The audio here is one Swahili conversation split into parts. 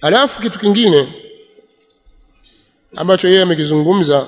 alafu kitu kingine ambacho yeye amekizungumza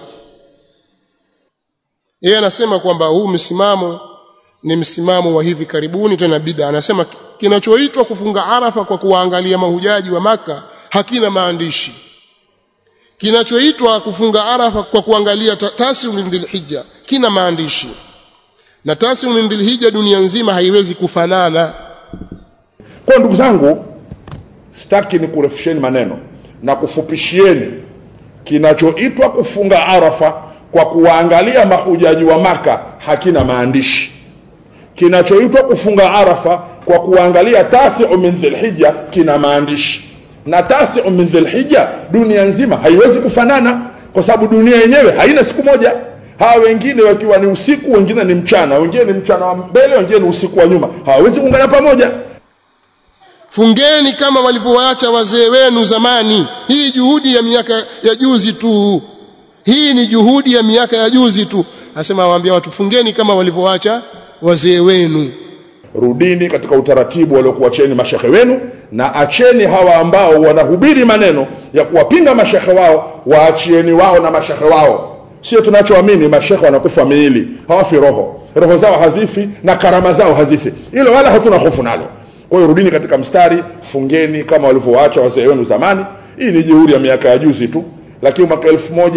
yeye anasema kwamba huu msimamo ni msimamo wa hivi karibuni tena bid'a anasema kinachoitwa kufunga arafa kwa kuwaangalia mahujaji wa maka hakina maandishi kinachoitwa kufunga arafa kwa kuangalia tasiu min dhilhijja kina maandishi na tasiu min dhilhijja dunia nzima haiwezi kufanana kwa ndugu zangu sitaki ni kurefusheni maneno na kufupishieni kinachoitwa kufunga arafa kwa kuwaangalia mahujaji wa maka hakina maandishi kinachoitwa kufunga arafa kwa kuangalia tasiu min dhilhijja kina maandishi na tasiu min dhilhijja dunia nzima haiwezi kufanana kwa sababu dunia yenyewe haina siku moja hawa wengine wakiwa ni usiku wengine ni mchana wengine ni mchana wa mbele wengine ni usiku wa nyuma hawawezi kuungana pamoja fungeni kama walivyoacha wazee wenu zamani hii juhudi ya miaka ya juzi tu hii ni juhudi ya miaka ya juzi tu anasema awaambia watu fungeni kama walivyoacha wazee wenu rudini katika utaratibu waliokuacheni mashehe wenu na acheni hawa ambao wanahubiri maneno ya kuwapinga mashehe wao waachieni wao na mashehe wao sio tunachoamini mashehe wanakufa miili hawafi roho roho zao hazifi na karama zao hazifi hilo wala hatuna hofu nalo kwa hiyo rudini katika mstari fungeni kama walivyowaacha wazee wenu zamani hii ni juhudi ya miaka ya juzi tu lakini mwaka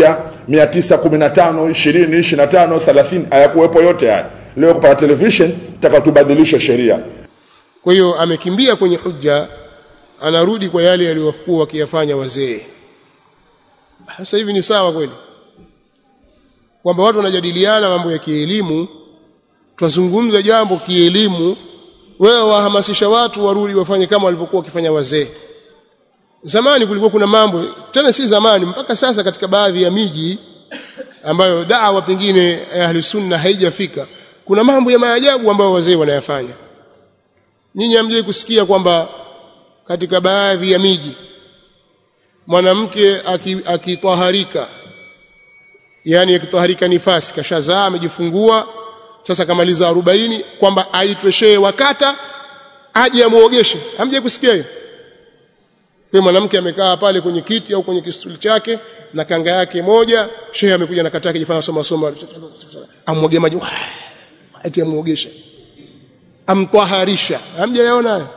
1915 20 25 30 hayakuwepo yote haya leo kupata television taka tubadilishe sheria kwa hiyo amekimbia kwenye hujja anarudi kwa yale yaliyokuwa wakiyafanya wazee sasa hivi ni sawa kweli kwamba watu wanajadiliana mambo ya kielimu twazungumza jambo kielimu wewe wahamasisha watu warudi wafanye kama walivyokuwa wakifanya wazee zamani kulikuwa kuna mambo tena si zamani mpaka sasa katika baadhi ya miji ambayo dawa pengine ahli sunna haijafika kuna mambo ya maajabu ambayo wazee wanayafanya nyinyi hamjai kusikia kwamba katika baadhi ya miji mwanamke akitaharika aki yani akitaharika nifasi kashazaa amejifungua sasa kamaliza 40 kwamba aitwe shehe wakata aje amuogeshe hamjai kusikia hiyo kwa mwanamke amekaa pale kwenye kiti au kwenye kistuli chake na kanga yake moja shehe amekuja na kataka jifanya soma soma amwoge maji ati amuogesha amtwaharisha hamjayaona hayo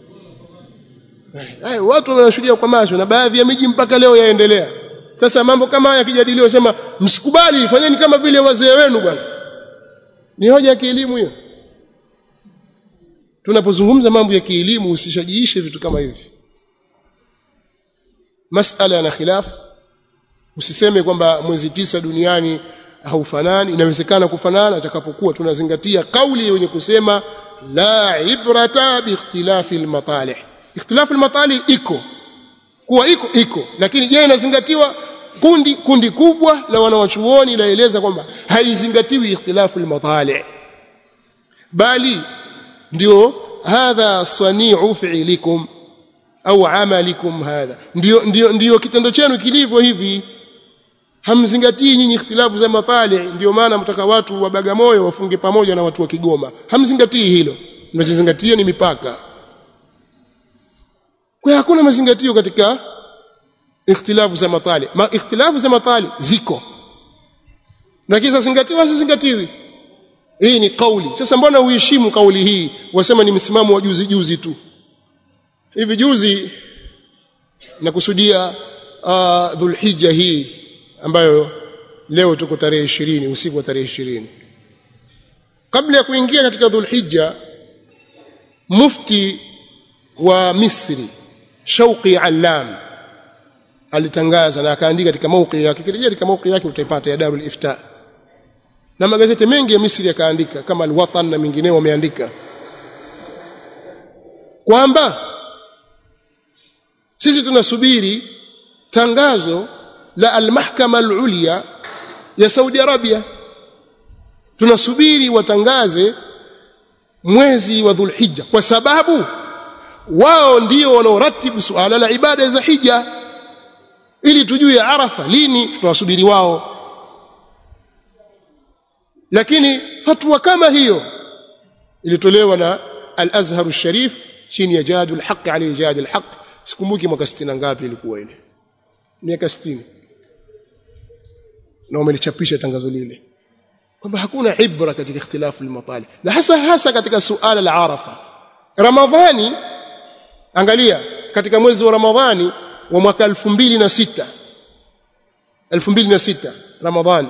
hayo watu wanashuhudia kwa macho na baadhi ya miji mpaka leo yaendelea sasa mambo kama haya yakijadiliwa sema msikubali fanyeni kama vile wazee wenu bwana ni hoja ya kielimu hiyo tunapozungumza mambo ya kielimu usishajiishe vitu kama hivi masala yana khilaf usiseme kwamba mwezi tisa duniani haufanani inawezekana kufanana atakapokuwa tunazingatia kauli yenye kusema la ibrata biikhtilafi almatalih ikhtilafu almatalih iko kuwa iko iko lakini je inazingatiwa kundi kundi kubwa la wanawachuoni laeleza kwamba haizingatiwi ikhtilafu almatalih bali ndio hadha sani'u fi'likum au amalikum hadha ndio ndio ndio kitendo chenu kilivyo hivi hamzingatii nyinyi ikhtilafu za matali ndio maana mtaka watu wa Bagamoyo wafunge pamoja na watu wa Kigoma hamzingatii hilo mnachozingatia ni mipaka kwa hakuna mazingatio katika ikhtilafu za matali ma ikhtilafu za matali ziko na kisa zingatiwa zingatiwi hii ni kauli sasa mbona uheshimu kauli hii wasema ni msimamo wa juzi juzi tu hivi juzi nakusudia uh, dhulhijja hii ambayo leo tuko tarehe 20 usiku wa tarehe 20 kabla ya kuingia katika dhulhijja mufti wa Misri Shauqi Allam alitangaza na akaandika katika mauqi yake kirejea katika mauqi yake utaipata ya Darul Ifta na magazeti mengi ya Misri yakaandika kama Al-Watan na mengineo wameandika kwamba sisi tunasubiri tangazo la al-mahkama al-ulya ya Saudi Arabia tunasubiri watangaze mwezi wa Dhulhijja kwa sababu wao ndio wanaoratibu suala la ibada za hija ili tujue Arafa lini tunawasubiri wao lakini fatwa kama hiyo ilitolewa na al-Azhar al-Sharif chini ya Jadul Haqq ali Jad al-Haqq sikumbuki mwaka 60 ngapi ilikuwa ile miaka 60 na wamelichapisha tangazo lile kwamba hakuna ibra katika ikhtilafu al-matali na hasa hasa katika suala la arafa ramadhani angalia katika mwezi wa ramadhani wa mwaka 2006 2006 ramadhani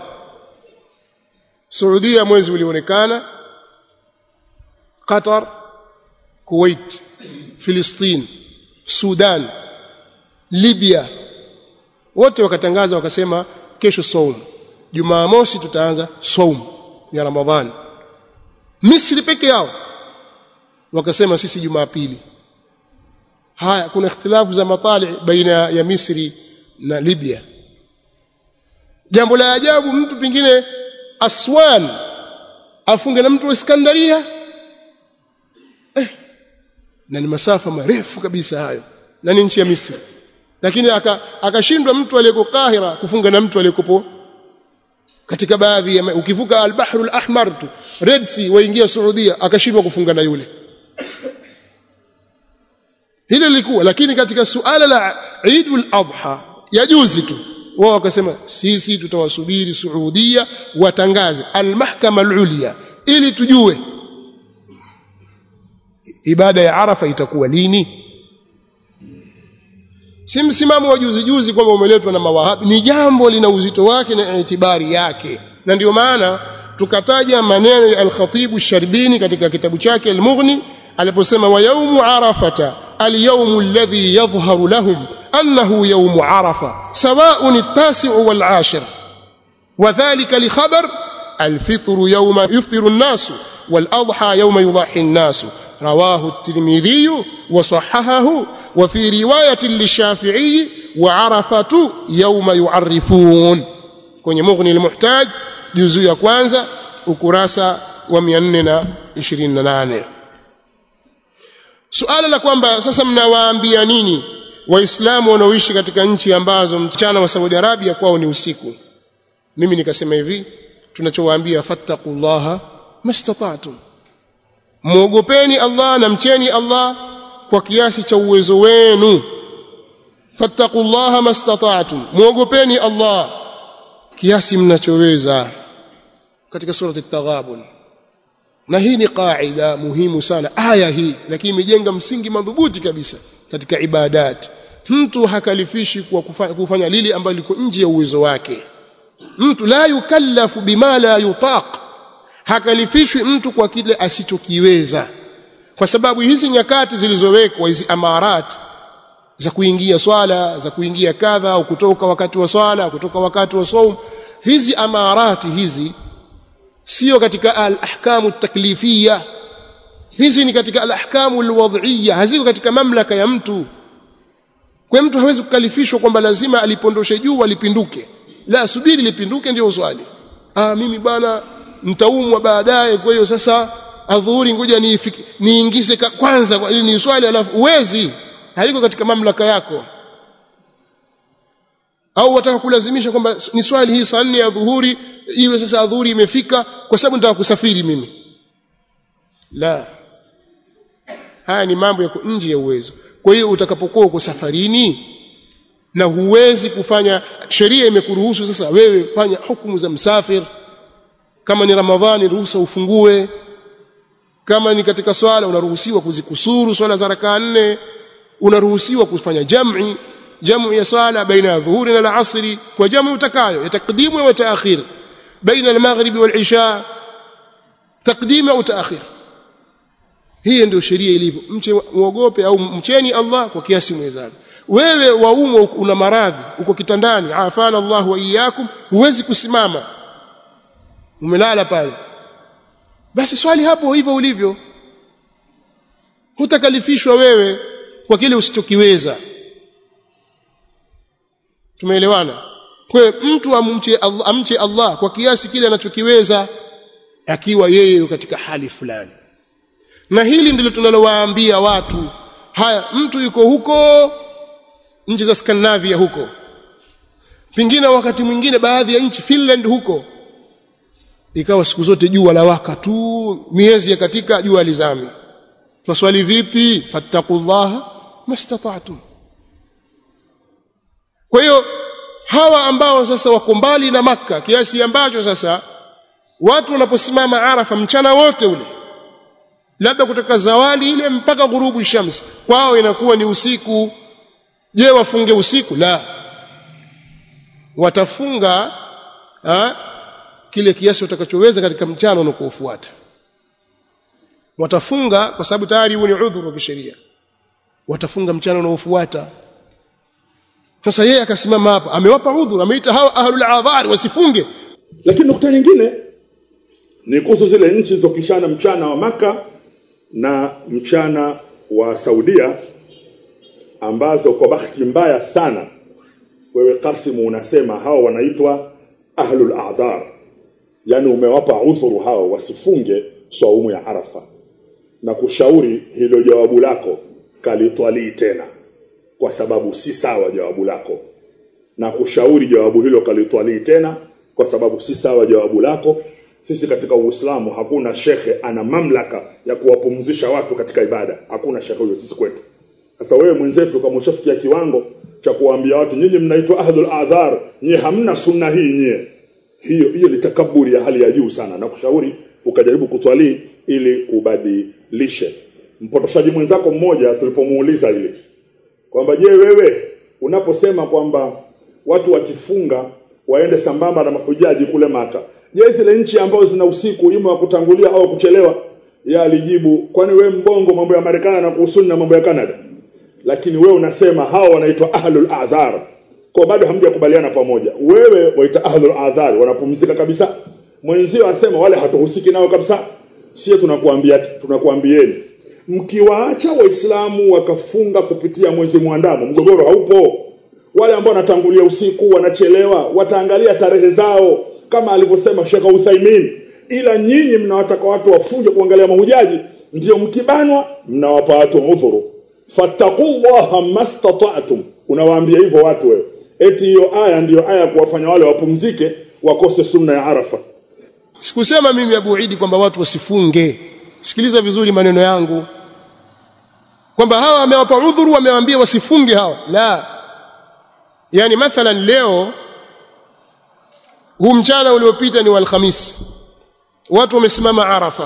Saudia mwezi ulionekana Qatar Kuwait Filistin Sudan Libya wote wakatangaza wakasema kesho saum Jumamosi tutaanza saum ya Ramadhani Misri peke yao wakasema sisi Jumapili haya kuna ikhtilafu za matali baina ya Misri na Libya jambo la ajabu mtu pingine Aswan afunge na mtu wa Iskandaria eh, na ni masafa marefu kabisa hayo na ni nchi ya Misri lakini akashindwa aka mtu aliyeko Kahira kufunga na mtu aliyekopo katika baadhi ya ukivuka al-Bahrul Ahmar tu Red Sea waingia Saudia akashindwa kufunga na yule hilo lilikuwa lakini katika suala la Eidul Adha ya juzi tu wao wakasema sisi tutawasubiri Saudia watangaze al-mahkama al-ulya ili tujue ibada ya Arafa itakuwa lini si msimamo wa juzi juzi kwamba umeletwa na mawahabi ni jambo lina uzito wake na itibari yake na ndio maana tukataja maneno ya al-Khatib sharbini katika kitabu chake al-Mughni aliposema wa yaumu arafata al-yawmu alladhi yadhharu lahum أنه يوم عرفة سواء التاسع والعاشر وذلك لخبر الفطر يوم يفطر الناس والأضحى يوم يضحي الناس رواه الترمذي وصححه وفي رواية للشافعي وعرفة يوم يعرفون kwenye mughni almuhtaj juzu ya kwanza ukurasa wa 428 suala la kwamba sasa mnawaambia nini waislamu wanaoishi katika nchi ambazo mchana wa Saudi Arabia kwao ni usiku mimi nikasema hivi tunachowaambia fattaqullaha mastata'tum muogopeni Allah na mcheni Allah kwa kiasi cha uwezo wenu fattaqullaha mastata'tum muogopeni Allah kiasi mnachoweza katika surati at-taghabun na hii ni qaida muhimu sana aya hii lakini imejenga msingi madhubuti kabisa katika ibadat mtu hakalifishi kwa kufanya, kufanya lile ambalo liko nje ya uwezo wake mtu la yukallafu bima la yutaq hakalifishwi mtu kwa kile asichokiweza kwa sababu hizi nyakati zilizowekwa hizi amarat za kuingia swala za kuingia kadha au kutoka wakati wa swala kutoka wakati wa saum hizi amarati hizi sio katika al-ahkamu taklifiyya hizi ni katika al-ahkamu al-wad'iyya haziko katika mamlaka ya mtu kwa mtu hawezi kukalifishwa kwamba lazima alipondoshe juu alipinduke la subiri lipinduke ndio swali ah mimi bwana nitaumwa baadaye kwa hiyo sasa adhuhuri ngoja niifiki niingize kwanza ili ni swali alafu uwezi haliko katika mamlaka yako au wataka kulazimisha kwamba ni swali hii saa nne ya dhuhuri iwe sasa adhuhuri imefika kwa sababu nitaka kusafiri mimi la haya ni mambo yako nje ya uwezo kwa hiyo utakapokuwa uko safarini na huwezi kufanya sheria imekuruhusu sasa wewe fanya hukumu za msafir kama ni ramadhani ruhusa ufungue kama ni katika swala unaruhusiwa kuzikusuru swala za rakaa nne unaruhusiwa kufanya jam'i jamu ya swala baina ya dhuhuri na al-asri kwa jamu utakayo ya takdimu au taakhir baina al-maghrib wal-isha takdim au taakhir hii ndio sheria ilivyo mche muogope au mcheni Allah kwa kiasi mwezavyo wewe waumwa una maradhi uko kitandani afana Allah wa iyyakum huwezi kusimama umelala pale basi swali hapo hivyo ulivyo hutakalifishwa wewe kwa kile usichokiweza tumeelewana kwa mtu amche Allah, amche Allah kwa kiasi kile anachokiweza akiwa yeye katika hali fulani na hili ndilo tunalowaambia watu haya mtu yuko huko nchi za Scandinavia huko pengine wakati mwingine baadhi ya nchi Finland huko ikawa siku zote jua la waka tu miezi ya katika jua lizami twaswali vipi fattaqullaha mastata'tum kwa hiyo hawa ambao sasa wako mbali na Makka kiasi ambacho sasa watu wanaposimama Arafa mchana wote ule labda kutoka zawali ile mpaka ghurubu shams kwao inakuwa ni usiku je wafunge usiku la watafunga ha, kile kiasi watakachoweza katika mchana unaofuata watafunga kwa sababu tayari huo ni udhuru wa kisheria watafunga mchana unaofuata sasa yeye akasimama hapa amewapa udhuru ameita hawa ahlul adhar wasifunge lakini nukta nyingine ni kuhusu zile nchi zilizopishana mchana wa maka na mchana wa Saudia ambazo kwa bahati mbaya sana wewe Kasimu unasema hao wanaitwa ahlul a'dhar yani umewapa udhuru hao wasifunge swaumu ya Arafa na kushauri hilo jawabu lako kalitwalii tena kwa sababu si sawa jawabu lako na kushauri jawabu hilo kalitwalii tena kwa sababu si sawa jawabu lako sisi katika Uislamu hakuna shekhe ana mamlaka ya kuwapumzisha watu katika ibada hakuna shekhe huyo sisi kwetu sasa wewe mwenzetu kama ushafikia kiwango cha kuwaambia watu nyinyi mnaitwa ahlul adhar nyie hamna sunna hii nyie hiyo hiyo ni takaburi ya hali ya juu sana na kushauri ukajaribu kutwalii ili ubadilishe mpotoshaji mwenzako mmoja tulipomuuliza ile kwamba je wewe unaposema kwamba watu wakifunga waende sambamba na mahujaji kule maka je zile nchi ambazo zina usiku ima wa kutangulia au kuchelewa yeye alijibu kwani we mbongo mambo ya Marekani na kuhusu na mambo ya Canada lakini wewe unasema hao wanaitwa ahlul adhar kwa bado hamjakubaliana pamoja wewe waita ahlul adhar wanapumzika kabisa mwenzio asema wale hatuhusiki nao kabisa sio tunakuambia tunakuambieni mkiwaacha waislamu wakafunga kupitia mwezi mwandamo mgogoro haupo wale ambao wanatangulia usiku wanachelewa wataangalia tarehe zao kama alivyosema Sheikh Uthaymeen ila nyinyi mnawataka watu wafunge kuangalia mahujaji ndio mkibanwa mnawapa watu udhuru fattaqullaha mastata'tum unawaambia hivyo watu wewe eti hiyo aya ndiyo aya kuwafanya wale wapumzike wakose sunna ya Arafa sikusema mimi Abu Idi kwamba watu wasifunge sikiliza vizuri maneno yangu kwamba hawa wamewapa udhuru wamewaambia wasifunge hawa la yani mathalan leo huu mchana uliopita ni wa alhamis watu wamesimama Arafa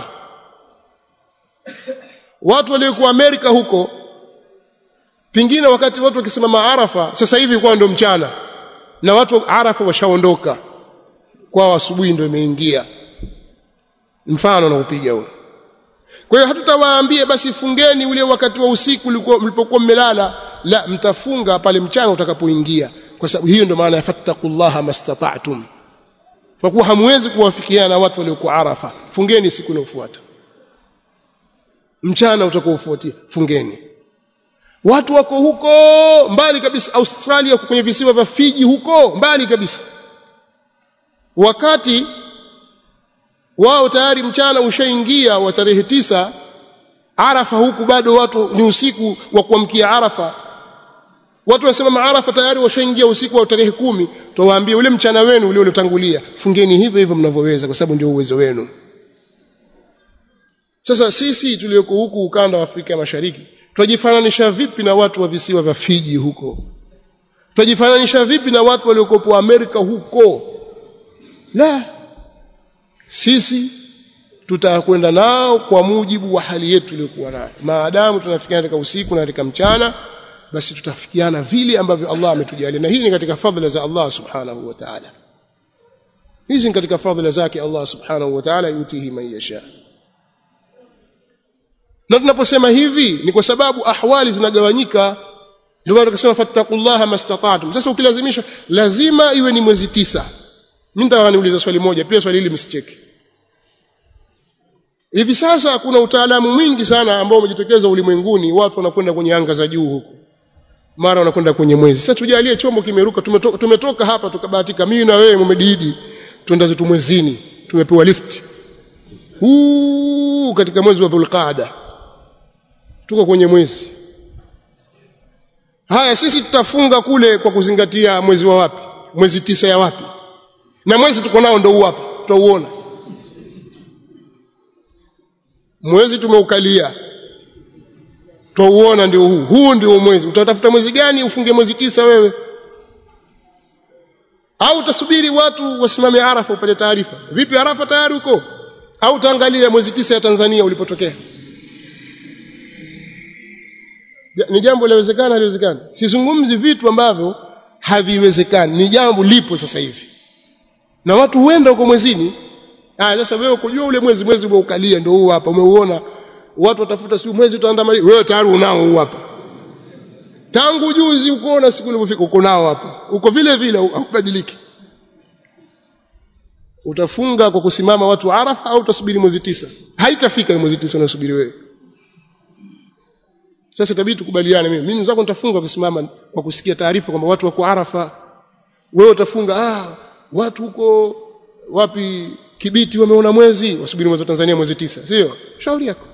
watu waliokuwa Amerika huko pingine wakati watu wakisimama Arafa sasa hivi kwa ndo mchana na watu Arafa washaondoka kwao asubuhi ndio imeingia mfano na upiga huo kwa hiyo hatutawaambia basi fungeni ule wakati wa usiku mlipokuwa mmelala la mtafunga pale mchana utakapoingia kwa sababu hiyo ndio maana ya fattaqullaha mastata'tum kwa kuwa hamwezi kuwafikiana na watu waliokuwa Arafa fungeni siku inayofuata mchana utakaofuatia fungeni watu wako huko mbali kabisa Australia kwenye visiwa vya Fiji huko mbali kabisa wakati wao tayari mchana ushaingia wa tarehe tisa Arafa huku bado watu ni usiku wa kuamkia Arafa watu wasema Arafa tayari washaingia usiku wa tarehe kumi tuwaambie ule mchana wenu ule uliotangulia fungeni hivyo hivyo mnavyoweza kwa sababu ndio uwezo wenu sasa sisi tulioko huku ukanda wa Afrika Mashariki twajifananisha vipi na watu wa visiwa vya Fiji huko twajifananisha vipi na watu waliokopo Amerika huko la sisi tutakwenda nao kwa mujibu wa hali yetu iliyokuwa nayo maadamu tunafikiana katika usiku na katika mchana basi tutafikiana vile ambavyo Allah ametujalia na hii ni katika fadhila za Allah subhanahu wa ta'ala hizi ni katika fadhila zake Allah subhanahu wa ta'ala yutihi man yasha na tunaposema hivi ni kwa sababu ahwali zinagawanyika ndio maana tukasema fattaqullaha mastata'tum sasa ukilazimisha lazima iwe ni mwezi tisa mimi nitaka niulize swali moja pia swali hili msicheke hivi sasa kuna utaalamu mwingi sana ambao umejitokeza ulimwenguni watu wanakwenda kwenye anga za juu huko mara wanakwenda kwenye mwezi sasa tujalie chombo kimeruka tumetoka, tumetoka hapa tukabahatika mimi na wewe mumedidi twenda zetu mwezini tumepewa lift huu katika mwezi wa dhulqaada tuko kwenye mwezi haya sisi tutafunga kule kwa kuzingatia mwezi wa wapi mwezi tisa ya wapi na mwezi tuko nao ndo wapi tutauona mwezi tumeukalia twauona ndio huu huu ndio mwezi utatafuta mwezi gani ufunge mwezi tisa wewe au utasubiri watu wasimame Arafa upate taarifa vipi Arafa tayari huko au utaangalia mwezi tisa ya Tanzania ulipotokea ni jambo linawezekana haliwezekani sizungumzi vitu ambavyo haviwezekani ni jambo lipo sasa hivi na watu huenda huko mwezini ah sasa wewe kujua ule mwezi mwezi umeukalia ndio huu hapa umeuona watu watafuta siku mwezi utaandama wewe tayari unao huu hapa tangu juzi ukoona siku ilipofika uko nao hapa uko vile vile haubadiliki utafunga kwa kusimama watu Arafa au utasubiri mwezi tisa haitafika mwezi tisa unasubiri wewe sasa itabidi tukubaliane mimi mimi mzako nitafunga kusimama kwa kusikia taarifa kwamba watu wako Arafa wewe utafunga ah watu huko wapi Kibiti wameona mwezi wasubiri mwezi wa Tanzania mwezi tisa sio shauri yako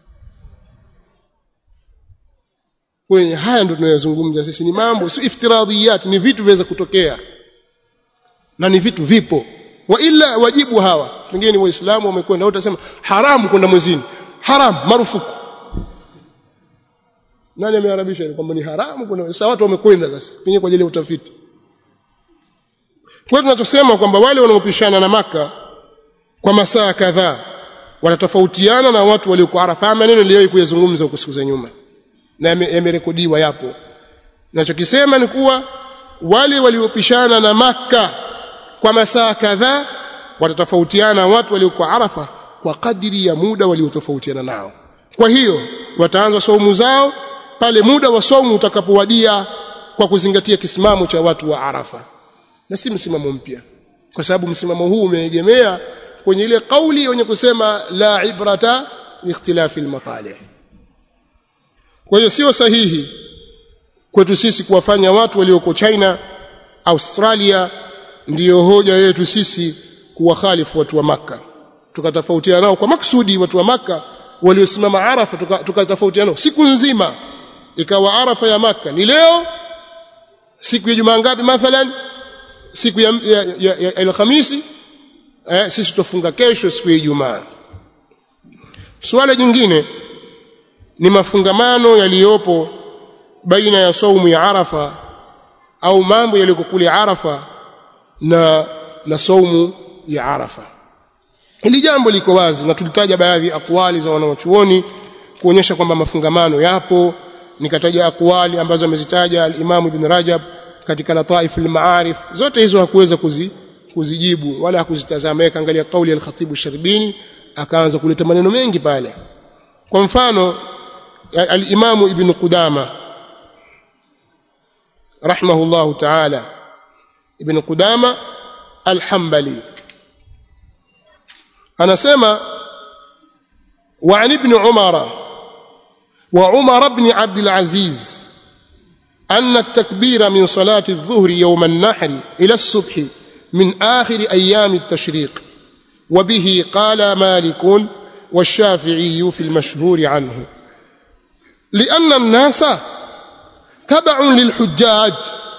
kwenye haya ndio tunayozungumza sisi ni mambo si iftiradiyat ni vitu viweza kutokea na ni vitu vipo wa ila wajibu hawa wengine waislamu wamekwenda utasema haramu kwenda mwezini haram marufuku nani ameharabisha kwamba ni haramu kwenda sasa watu wamekwenda sasa pengine kwa ajili ya utafiti kwa tunachosema kwamba wale wanaopishana na maka kwa masaa kadhaa wanatofautiana na watu walioko Arafa maneno niliyowahi kuyazungumza huko siku za nyuma na yamerekodiwa yapo nachokisema ni kuwa wale waliopishana na maka kwa masaa kadhaa watatofautiana watu walioko Arafa kwa kadiri ya muda waliotofautiana nao kwa hiyo wataanza saumu zao pale muda wa saumu utakapowadia kwa kuzingatia kisimamo cha watu wa Arafa na si msimamo mpya kwa sababu msimamo huu umeegemea kwenye ile kauli yenye kusema la ibrata ikhtilafi almatalih kwa hiyo sio sahihi kwetu sisi kuwafanya watu walioko China Australia ndiyo hoja yetu sisi kuwakhalifu watu wa maka tukatofautiana nao kwa maksudi watu wa maka waliosimama Arafa tukatofautiana nao siku nzima ikawa Arafa ya maka ni leo siku ya Jumaa ngapi mathalan siku ya, ya, ya, ya Alhamisi eh, sisi tutafunga kesho siku ya Ijumaa suala jingine ni mafungamano yaliyopo baina ya saumu ya Arafa au mambo yaliyoko kule Arafa na na saumu ya Arafa hili jambo liko wazi na tulitaja baadhi ya akwali za wanawachuoni kuonyesha kwamba mafungamano yapo nikataja akwali ambazo amezitaja al-Imam Ibn Rajab katika Lataif al-Ma'arif zote hizo hakuweza kuzi, kuzijibu wala hakuzitazama yeye kaangalia kauli ya al-Khatib al-Sharbini akaanza kuleta maneno mengi pale kwa mfano al-Imam Ibn Qudama rahimahullah ta'ala Ibn Qudama al-Hanbali anasema وعن ابن عمر وعمر بن عبد العزيز أن التكبير من صلاة الظهر يوم النحر إلى الصبح من آخر أيام التشريق وبه قال مالك والشافعي في المشهور عنه لأن الناس تبع للحجاج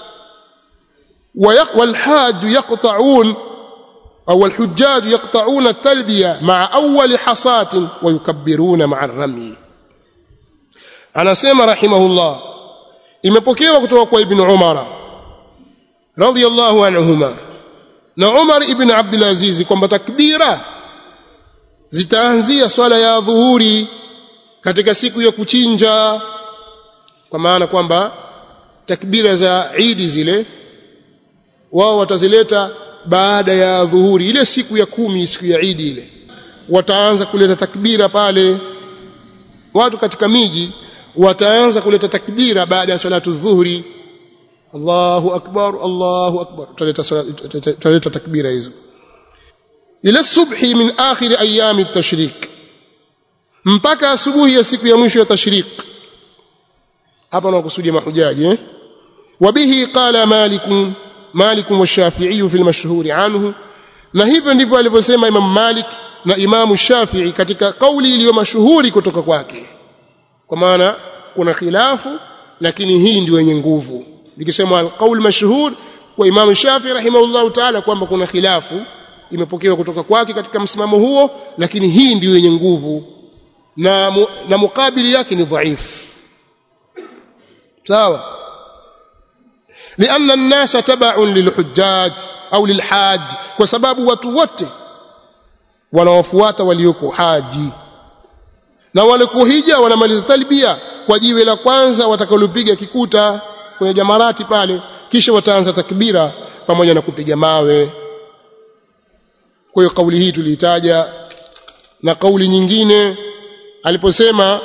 والحاج يقطعون أو الحجاج يقطعون التلبية مع أول حصاة ويكبرون مع الرمي أنا سيما رحمه الله imepokewa kutoka kwa ibn Umar radhiyallahu anhuma na Umar ibn Abdul Aziz kwamba takbira zitaanzia swala ya dhuhuri katika siku ya kuchinja kwa maana kwamba takbira za Eid zile wao watazileta baada ya dhuhuri ile siku ya kumi siku ya Eid ile wataanza kuleta takbira pale watu katika miji wataanza kuleta takbira baada ya salatu dhuhuri Allahu akbar Allahu akbar tutaleta takbira hizo ila subhi min akhir ayami at-tashrik mpaka asubuhi ya siku ya mwisho ya tashrik hapa nakusudia mahujaji eh wabihi qala malik malik wa shafi'i fi al-mashhur anhu na hivyo ndivyo alivyosema imam malik na imam shafi'i katika kauli iliyo mashuhuri kutoka kwake kwa maana kuna khilafu lakini hii ndio yenye nguvu nikisema alqaul mashhur kwa Imam Shafi rahimahullahu ta'ala kwamba kuna khilafu imepokewa kutoka kwake katika msimamo huo lakini hii ndio yenye nguvu na mu, na mukabili yake ni dhaifu sawa lianna an-nasa tab'un lilhujjaj au lilhaj kwa sababu watu wote wanawafuata walioko haji na wale kuhija wanamaliza talbia kwa jiwe la kwanza watakalopiga kikuta kwenye jamarati pale kisha wataanza takbira pamoja na kupiga mawe kwa hiyo kauli hii tuliitaja na kauli nyingine aliposema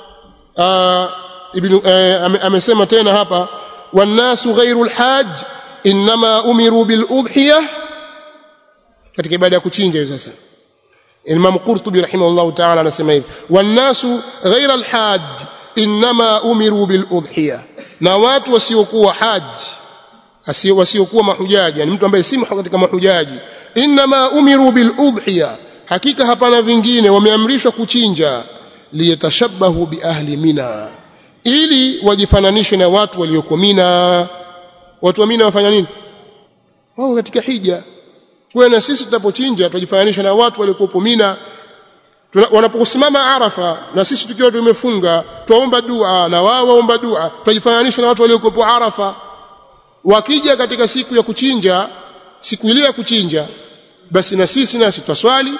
uh, ibn uh, amesema tena hapa wannasu ghairu alhaj inma umiru bil udhiyah katika ibada ya kuchinja sasa Imam Qurtubi rahimahullah ta'ala anasema hivi wannasu ghairu alhaj inma umiru bil udhiyah na watu wasiokuwa haji wasiokuwa mahujaji yani mtu ambaye si katika mahujaji inma umiru bil udhiya hakika hapana vingine wameamrishwa kuchinja liyatashabahu bi ahli mina ili wajifananishe na watu walioko mina watu wa mina wafanya nini wao katika hija kwa na sisi tunapochinja tujifananisha na watu waliokuwa mina wanaposimama arafa na sisi tukiwa tumefunga tuomba dua na wao waomba dua tujifananisha na watu waliokuwa arafa wakija katika siku ya kuchinja siku ile ya kuchinja basi na sisi nasi twaswali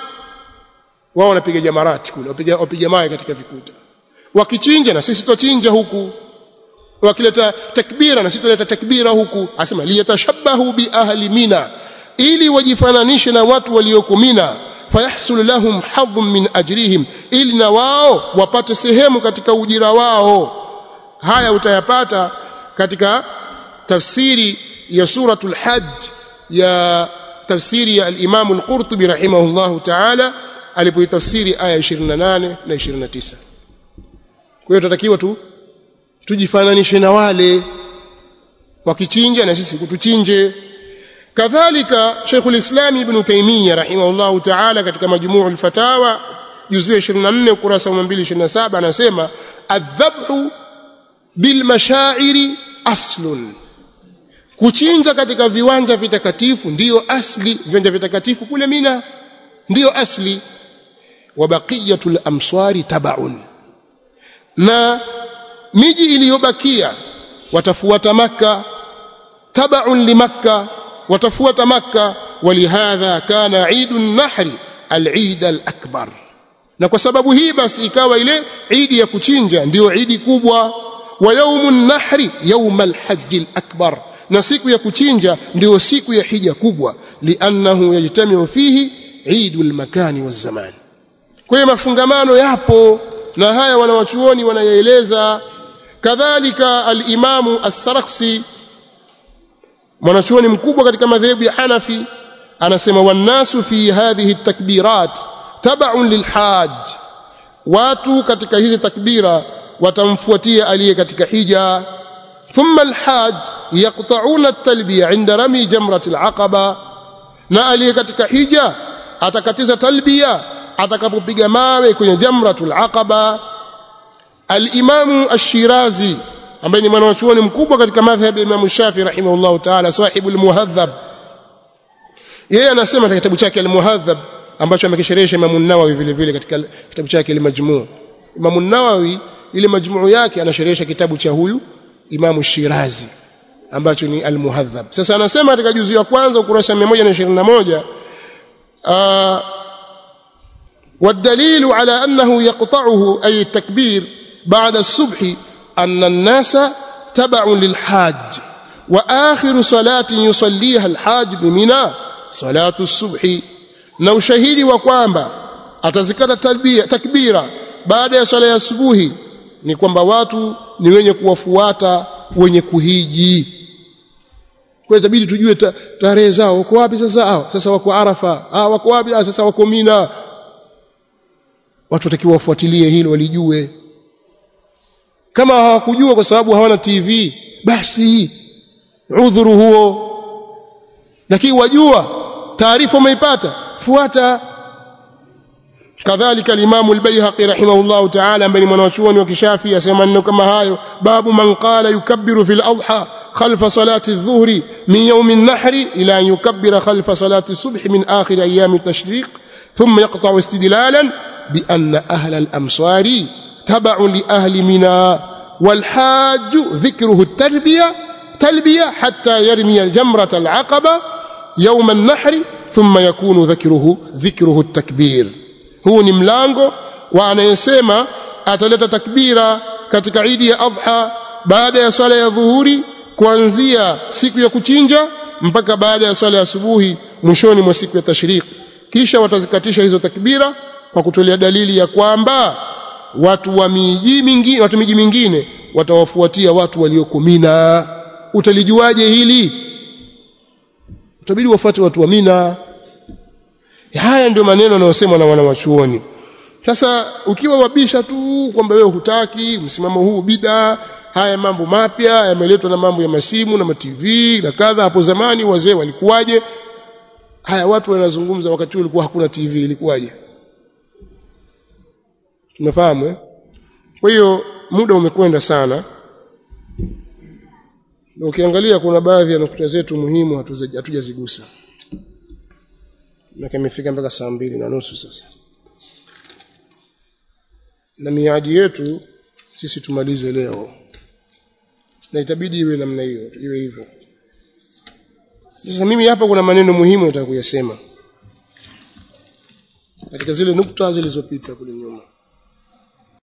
wao wanapiga jamarati kule wapiga wapiga mawe katika vikuta wakichinja na sisi twachinja huku wakileta takbira na sisi tuleta takbira huku asema liyatashabahu bi ahli mina ili wajifananishe na watu walioko mina fayahsul lahum hadhun min ajrihim ili na wao wapate sehemu katika ujira wao haya utayapata katika tafsiri ya suratul hajj ya tafsiri ya al-Imam al-Qurtubi rahimahullahu ta'ala alipoitafsiri aya 28 na 29 kwa hiyo tunatakiwa tu tujifananishe na wale wakichinja na sisi kutuchinje kadhalika Sheikhul Islam Ibn Taymiyyah rahimahullahu ta'ala katika majmuu al-fatawa juzuu 24 ukurasa wa 227 anasema adhabhu bil mashairi aslun kuchinja katika viwanja vitakatifu ndiyo asli viwanja vitakatifu kule Mina ndiyo asli wa baqiyatul amswari tabaun na miji iliyobakia watafuata maka tabaun limakka watafuata makka walihadha kana idun nahri al-eid al-akbar na kwa sababu hii basi ikawa ile idi ya kuchinja ndiyo idi kubwa wa yaumun nahri yaum al-hajj al-akbar na siku ya kuchinja ndio siku ya hija kubwa liannahu yajtamiu fihi idul makani wazamani kwa hiyo mafungamano yapo na haya wanawachuoni wanayaeleza kadhalika al-imamu as-sarakhsi mwanachuoni mkubwa katika madhehebu ya Hanafi anasema wannasu fi hadhihi takbirat tab'un lilhaj watu katika hizi takbira watamfuatia aliye katika hija thumma alhaj yaqta'una at-talbiya 'inda rami jamrat al-aqaba na aliye katika hija atakatiza talbiya atakapopiga mawe kwenye jamratul aqaba al-imamu ash-shirazi ambaye ni mwanachuoni mkubwa katika madhhab ya Imam Shafi rahimahullah ta'ala sahibul muhadhab yeye anasema katika kitabu chake al-muhadhab ambacho amekisherehesha Imam an-Nawawi vile vile katika kitabu chake al-majmu' Imam an-Nawawi ile majmuu yake anasherehesha kitabu cha huyu Imam Shirazi ambacho ni al-muhadhab sasa anasema katika juzu ya kwanza ukurasa 121 uh, والدليل على أنه يقطعه أي التكبير بعد الصبح أن الناس تبع للحاج وآخر صلاة يصليها الحاج بمنى صلاة الصبح na ushahidi wa kwamba atazikata talbia takbira baada ya swala ya asubuhi ni kwamba watu ni wenye kuwafuata wenye kuhiji kwa hiyo itabidi tujue tarehe zao wako wapi sasa hao sasa wako Arafa ah wako wapi ah sasa wako Mina watu watakiwa wafuatilie hilo walijue kama hawakujua kwa sababu hawana TV basi udhuru huo lakini wajua taarifa umeipata fuata kadhalika al-Imam al-Baihaqi rahimahullah ta'ala ambaye ni mwanachuoni wa kishafi asema maneno kama hayo babu man qala yukabbiru fil adha خلف صلاة الظهر من يوم النحر إلى أن يكبر خلف صلاة الصبح من آخر أيام التشريق ثم يقطع استدلالا بأن أهل الأمصار تبع لأهل منى والحاج ذكره التربية talbiya hatta yarmi aljamrata alaqaba yawm an-nahr thumma yakunu dhikruhu dhikruhu at-takbir huu ni mlango wa anayesema ataleta takbira katika idi ya adha baada ya swala ya dhuhuri kuanzia siku ya kuchinja mpaka baada ya swala ya asubuhi mwishoni mwa siku ya tashriq kisha watazikatisha hizo takbira kwa kutolea dalili ya kwamba watu wa miji mingine watu miji mingine watawafuatia watu walioko Mina utalijuaje hili utabidi wafuate watu wa Mina haya ndio maneno yanayosemwa na wanawachuoni sasa ukiwa wabisha tu kwamba wewe hutaki msimamo huu bid'a haya mambo mapya yameletwa na mambo ya masimu na matv na kadha hapo zamani wazee walikuwaje haya watu wanazungumza wakati huo ulikuwa hakuna tv ilikuwaje tumefahamu eh? kwa hiyo muda umekwenda sana na ukiangalia kuna baadhi ya nukta zetu muhimu hatujazigusa na imefika mpaka saa mbili na nusu sasa na miadi yetu sisi tumalize leo na itabidi iwe namna hiyo iwe hivyo sasa mimi hapa kuna maneno muhimu nataka kuyasema katika zile nukta zilizopita kule nyuma